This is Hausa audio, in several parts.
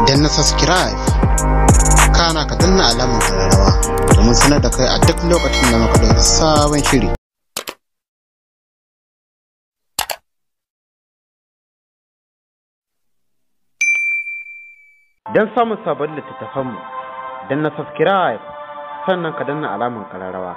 dan na subscribe kana ka danna alamar kararrawa domin sanar da kai a duk lokacin da muka ɗauki sabon shiri don samun sabon littattafanmu don na subscribe sannan ka danna alamar kararrawa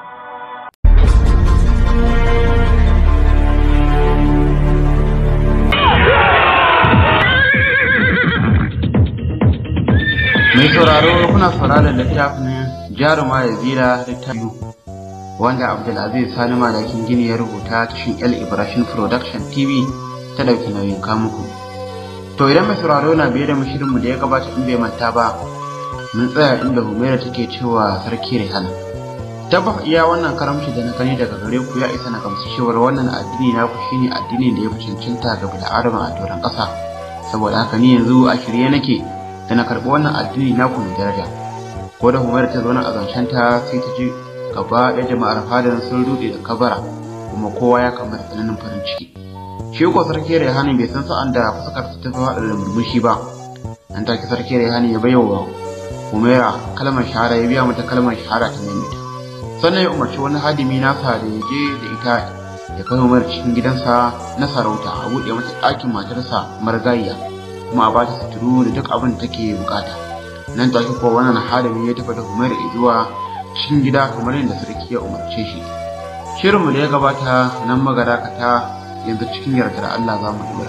mai sauraro kuna sauraron littafin jaruma ya zira littafi wanda abdulaziz sani malakin gini ya rubuta cikin el ibrahim production tv ta dauki nauyin kamuku to idan mai sauraro na biye da mu shirinmu da ya gabata in bai manta ba mun tsaya inda humaira take cewa sarki rihana tabbas iya wannan karamci da na gani daga gare ku ya isa na gamsu cewar wannan addini na ku shine addinin da ya fi cancanta ga bil'adama a doron ƙasa saboda haka ni yanzu a shirye nake da na karɓi wannan addini na ku mai daraja ko da humaira ta zauna a zancenta sai ta ji gaba ɗaya jama'ar fadan sun ruɗe da kabara kuma kowa ya kamar tsananin farin ciki shi ko sarki rehani bai san sa'an da fuskar ta tafi haɗa da murmushi ba nan take sarki rehani ya bayyana humaira kalmar shahara ya biya mata kalmar shahara ta maimaita sannan ya umarci wani hadimi nasa da ya je da ita ya kai umar cikin gidansa na sarauta a buɗe mata ɗakin matarsa margayya kuma a bata suturu da duk abin da take bukata nan take kuwa wannan hadimi ya tafi da umar zuwa cikin gida kamar yadda sarki ya umarce shi shirinmu da ya gabata nan magarakata yanzu cikin yardar Allah za mu dora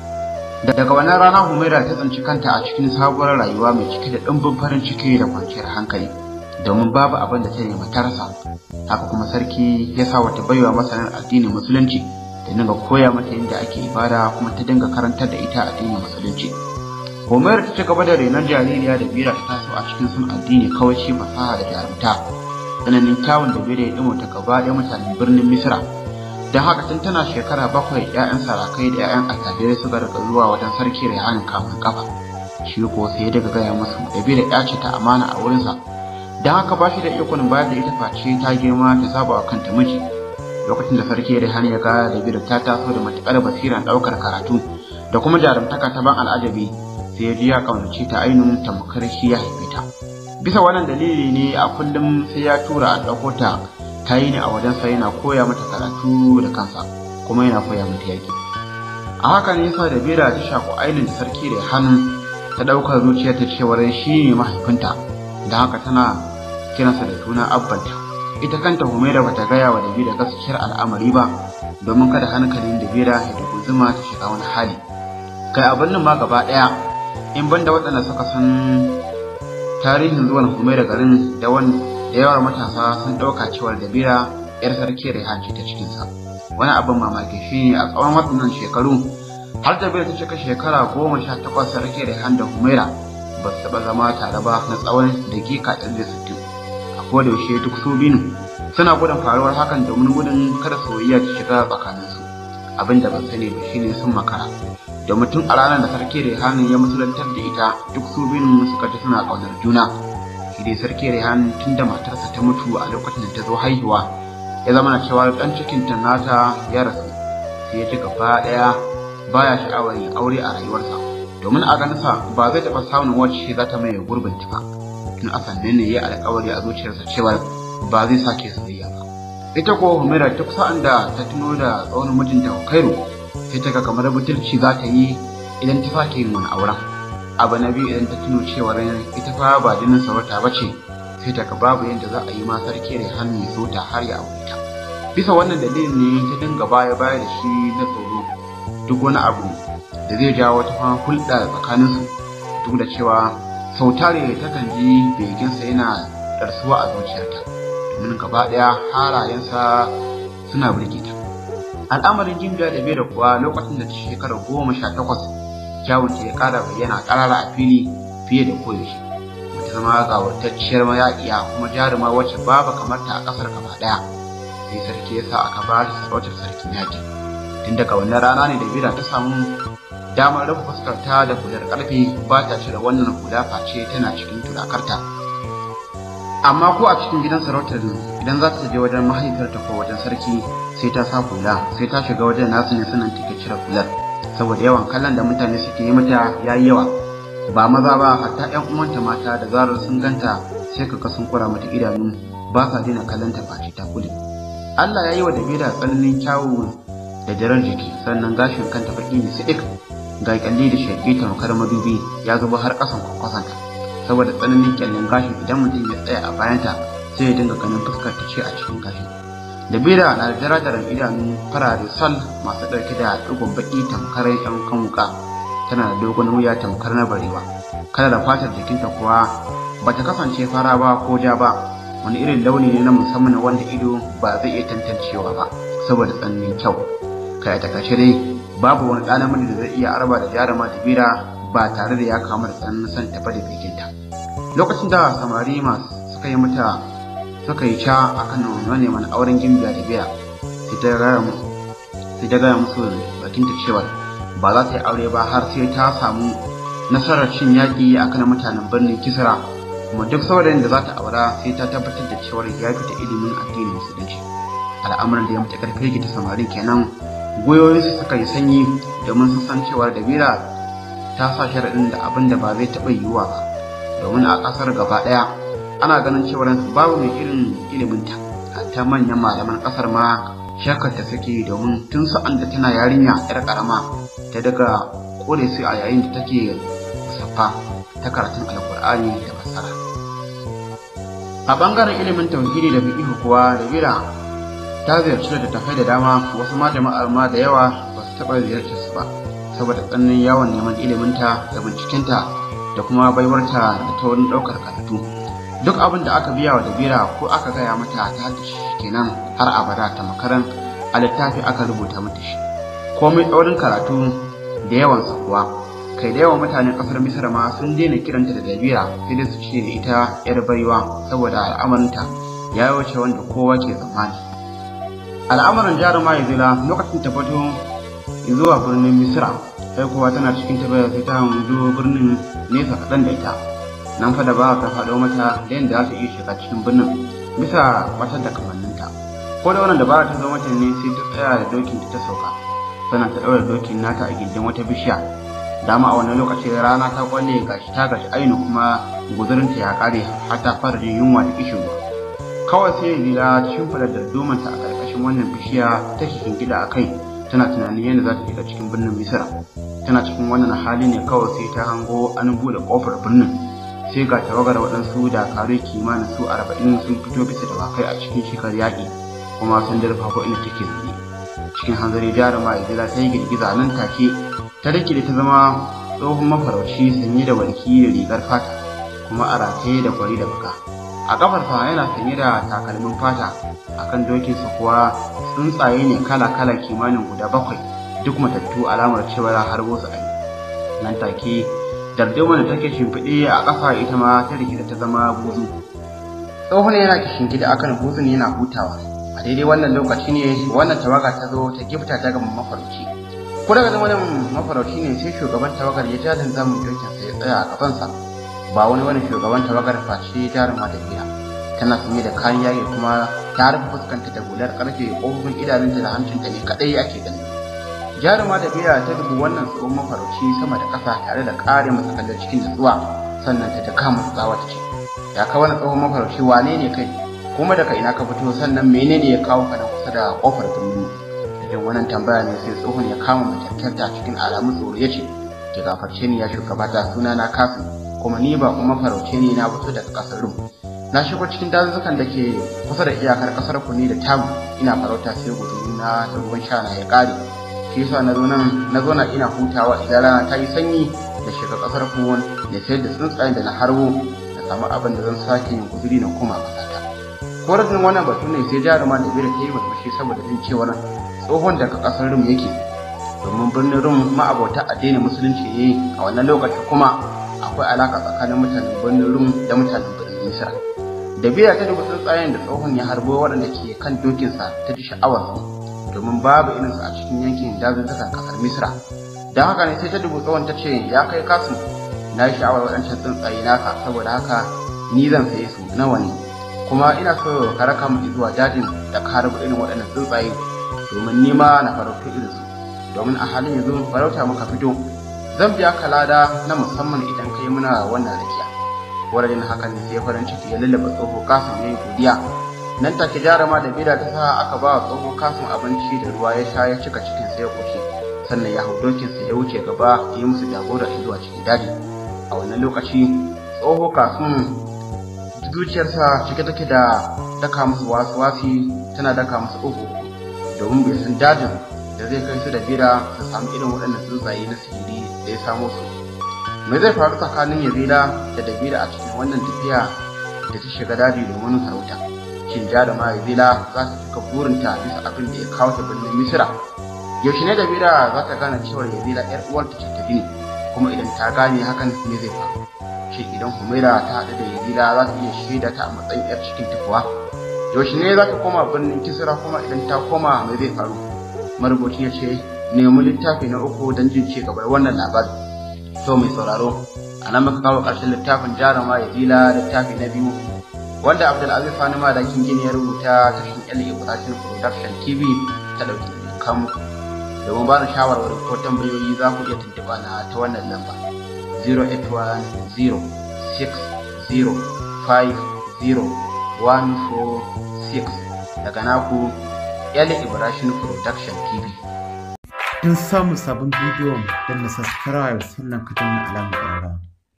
daga wannan rana humaira ta tsanci kanta a cikin sabuwar rayuwa mai cike da ɗumbin farin ciki da kwanciyar hankali domin babu abin da ta nema ta rasa haka kuma sarki ya sa wata baiwa masanin addinin musulunci ta dinga koya mata yadda ake ibada kuma ta dinga karantar da ita addinin musulunci Homer ta ci gaba da renon jaririya da bira ta taso a cikin sun addini kawai shi fasaha da jarumta tsananin kyawun da bira ya ɗimo ta gaba ɗaya mutanen birnin misra don haka tun tana shekara bakwai 'ya'yan sarakai da 'ya'yan attajirai suka rika zuwa wajen sarki rehanin kamun kafa shi ko sai ya daga gaya musu da bira ya ce ta amana a wurinsa don haka ba shi da ikon bayar da ita face ta girma ta saba wa kanta miji lokacin da sarki rehani ya ga da bira ta taso da matuƙar basiran ɗaukar karatu da kuma jarumtaka ta ban al'ajabi sai ya ji ya kaunace ta ainihin tamkar shi ya haife ta bisa wannan dalili ne a kullum sai ya tura a ɗauko ta ta yi ne a wajensa yana koya mata karatu da kansa kuma yana koya mata yaƙi a haka ne yasa da bera ta shaku ainihin da sarki da hannu ta ɗaukar zuciyar ta cewar shi ne mahaifinta da haka tana kiransa da suna abbanta ita kanta humaira bata gaya wa dabira gaskiyar al'amari ba domin kada hankalin dabira ya dubu zuma ta shiga wani hali kai abin nan ma gaba ɗaya in banda waɗanda suka san tarihin zuwan humaira garin da wani da yawar matasa sun ɗauka cewar dabira yar sarki rehan ce ta cikinsa wani abin mamaki shi ne a tsawon waɗannan shekaru har dabira ta cika shekara goma sha takwas sarki rehan da humaira ba su taɓa zama tare ba na tsawon dakika ɗari da sittin a koda yaushe duk su binu suna gudun faruwar hakan domin gudun kada soyayya ta shiga tsakaninsu abin da ban sani ba shine sun makara da mutum a ranar da sarki rehan ya musulantar da ita duk su binu suka ji suna ƙaunar juna shi dai sarki Rehan tun da matarsa ta mutu a lokacin da ta zo haihuwa ya zama na cewa dan cikin ta nata ya rasu sai ya ji gaba daya baya sha'awar yin aure a rayuwarsa domin a ganinsa ba zai taɓa samun wacce za ta maye gurbin ta ba tun a sannan ne ya alƙawari a zuciyarsa cewa ba zai sake soyayya ba ita ko Humaira duk sa'an da ta tuno da tsawon mijinta Kairu sai ta ga kamar butulci za ta yi idan ta sake yin wani auren abu na biyu idan ta tuno cewa ita fa ba jinin sarauta ba ce sai ta babu yadda za a yi ma sarki da hannu ya so ta har ya aure ta bisa wannan dalilin ne ta dinga baya baya da shi na tsoro duk wani abu da zai jawo wata hulɗa tsakaninsu duk da cewa sau tare takan ji beginsa yana ɗarsuwa a zuciyarta domin gaba ɗaya halayensa suna burge ta al'amarin jimbiya da bai da kuwa lokacin da ta shekara goma sha takwas kyawunta ya ƙara bayyana ƙarara a fili fiye da koyaushe wata zama gawurtacciyar mayaƙiya kuma jaruma wacce babu kamar ta a ƙasar gaba ɗaya sai sarki ya sa aka ba ta sarautar sarkin yaƙi tun daga wannan rana ne da bira ta samu damar rufe fuskarta da hular ƙarfe ba ta cire wannan hula face tana cikin tulakarta amma ko a cikin gidan sarautar idan za ta je wajen mahaifiyarta ko wajen sarki sai ta sa hula sai ta shiga wajen nasu ne sanan take cire hular saboda yawan kallon da mutane suke yi mata ya yi yawa ba maza ba hatta ƴan uwanta mata da zarar sun ganta sai ka ga sun kura mata idanu ba sa daina kallon ta face ta kule Allah ya yi wa Dabira tsananin kyawu da jarar jiki sannan gashin kanta baki ne sidik ga kyalli da shaƙi tamkar madubi ya zuba har ƙasan kwakwasanta saboda tsananin kyallin gashin idan mutum ya tsaya a bayanta sai ya dinga ganin fuskar ta ce a cikin gashin Dabira na da darajar idanu farare sal masu ɗauke da ɗigon baki tamkar yan kan wuka tana da dogon wuya tamkar na barewa kada da fatar jikinta kuwa bata kasance fara ba ko ja ba wani irin launi ne na musamman wanda ido ba zai iya tantancewa ba saboda tsananin kyau kai ta kashe dai babu wani ɗan namiji da zai iya arba da jarama da bira ba tare da ya kama da tsananin son tafa da bikinta lokacin da samari masu suka yi mata suka yi ca a kan neman auren gimbiya da bira sai ta gaya musu sai ta gaya musu bakinta cewa ba za ta yi aure ba har sai ta samu nasarar cin yaƙi a kan mutanen birnin kisra kuma duk saurayin da za ta aura sai ta tabbatar da cewar ya fita ilimin addinin musulunci al'amuran da ya mutu karfi ta samarin kenan goyoyinsu suka yi sanyi domin sun san cewa dabira ta sa sharaɗin da abin da ba zai taɓa yiwuwa ba domin a ƙasar gaba ɗaya ana ganin cewar babu mai irin iliminta ta manyan malaman ƙasar ma shakar ta suke domin tun sa'an da tana yarinya yar ƙarama ta daga kore su a yayin da take musaffa ta karatun alkur'ani da fasara a ɓangaren ilimin tauhidi da fiqh kuwa dabira ta ziyarci da tafai da dama wasu ma jama'ar ma da yawa ba su taɓa ziyartar su ba saboda tsananin yawon neman iliminta da bincikinta da kuma baiwarta da ta wurin ɗaukar karatu duk abin da aka biya wa dabira ko aka gaya mata ta haddace shi kenan har abada ta makaran a littafi aka rubuta mata shi komai tsaurin karatu da yawansa kuwa kai da yawan mutanen ƙasar misar ma sun daina kiranta da dabira sai dai su ce da ita yar baiwa saboda al'amarinta ya wuce wanda kowa ke zamani al'amuran jaruma ya zila lokacin ta fito zuwa birnin misira sai kuwa tana cikin tabbaya sai ta hanzu birnin nesa kaɗan da ita nan fa da ba ta faɗo mata da yadda za ta iya shiga cikin birnin bisa wata da kamanninta ko da wannan dabara ta zo mata ne sai ta tsaya da dokin ta sauka sannan ta ɗaura dokin nata a gindin wata bishiya dama a wannan lokaci rana ta kwalle gashi ta gashi ainu kuma guzurinta ya ƙare har ta fara jin yunwa da kishin kawai sai lila ta shimfiɗa dardumanta a ƙarƙashin wannan bishiya ta gida a kai tana tunanin yadda za ta shiga cikin birnin misira tana cikin wannan hali ne kawai sai ta hango an buɗe ƙofar birnin sai ga tawagar waɗansu dakaru kimanin su arba'in sun fito bisa da wakai a cikin shekar yaƙi kuma sun dirfa ko inda take zaune cikin hanzari jaruma izila ta yi girgiza nan take ta rike da ta zama tsohon mafarauci sanye da walki da rigar fata kuma a rataye da kwari da baka a kafarsa yana sanye da takalmin fata akan dokinsa kuwa tsuntsaye ne kala-kala kimanin guda bakwai duk matattu alamar cewa ya harbo su a nan take darduma da take shimfiɗe a ƙafa ita ma ta rikida ta zama buzu tsohon yana kishin gida akan buzun yana hutawa a daidai wannan lokaci ne wannan tawaga ta zo ta gifta ta ga mafarauci ko daga wannan mafarauci ne sai shugaban tawagar ya ja zamun dokinsa ya tsaya a gabansa ba wani wani shugaban tawagar face jaruma da biya tana sanye da kayan yaƙi kuma ta rufe fuskanta da hular ƙarfe ƙofofin idanunta da hancinta ne kaɗai ake gani jaruma da biya ta dubu wannan tsohon mafarauci sama da ƙasa tare da ƙare masa kallon cikin nutsuwa sannan ta taka masa tsawa ta ce ya ka wani tsohon mafarauci wane ne kai kuma daga ina ka fito sannan menene ya kawo ka nan kusa da ƙofar birni da jin wannan tambaya ne sai tsohon ya kama makyarkyarta cikin alamun tsoro ya ce ki gafarce ni ya shugabata sunana kafin kuma ni ba kuma farauce ne na fito daga kasar rum na shigo cikin dazuzzukan da ke kusa da iyakar kasar ku ne da tamu ina farauta sai guduri na da ruwan sha na ya kare shi yasa na zo nan na zo na ina hutawa idan rana ta yi sanyi da shiga kasar ku da sayar da tsuntsayen da na harbo da samu abin da zan sake yin guduri na koma kasata ko rajin wannan batu ne sai jaruma da bira ta yi murmushi saboda jin cewar tsohon daga kasar rum yake domin birnin rum ma'abota addinin musulunci ne a wannan lokaci kuma akwai alaka tsakanin mutanen birnin rum da mutanen birnin nisa da biya ta dubu tsuntsayen da tsohon ya harbo waɗanda ke kan dokinsa ta ji sha'awar su domin babu irinsu a cikin yankin dazuzzukan kasar misra don haka ne sai ta dubu tsohon ta ce ya kai kasu na yi sha'awar waɗancan tsuntsaye naka saboda haka ni zan saye su nawa ne kuma ina so ka raka mu zuwa dajin da ka harbo irin waɗannan tsuntsaye domin ni ma na farauta irinsu domin a halin yanzu farauta muka fito zan biya ka lada na musamman idan kai muna wannan rakiya wurin hakan ne sai farin ciki ya lullaba tsoho kasim ya yi godiya nan take jarama da bida ta sa aka ba wa tsoho kasim abinci da ruwa ya sha ya cika cikin sai ya koshi sannan ya hau dokinsa ya wuce gaba ya yi musu jagora zuwa cikin daji a wannan lokaci tsoho kasim zuciyarsa cike take da daka musu wasu wasi tana daka musu uku domin bai san dajin da zai kai su da bira su samu irin waɗannan tsuntsaye na sihiri da ya samo su me zai faru tsakanin yazida da dabira a cikin wannan tafiya da ta shiga daji domin sarauta shin jaruma yazida za ta cika burinta bisa abin da ya kawo ta birnin misira yaushe ne dabira za ta gane cewa yazida yar uwarta ce ta gini kuma idan ta gane hakan me zai faru shi idan humaira ta haɗu da yazida za ta iya shaida ta a matsayin yar cikin tafuwa yaushe ne za ta koma birnin kisra kuma idan ta koma me zai faru marubuci ya ce nemi littafi na uku don jin ci gabar wannan labari so mai sauraro a nan muka kawo ƙarshen littafin jaruma ya zila littafi na biyu wanda abdulaziz sani madakin gini ya rubuta ta shin el ibrahim production tv ta ɗauki da kamu domin ba ni shawarwari ko tambayoyi za ku iya tuntuɓa na ta wannan lamba 081050146 daga naku el ibrahim production tv don samun sabon bidiyon don na subscribe sannan ka danna alamar ƙararrawa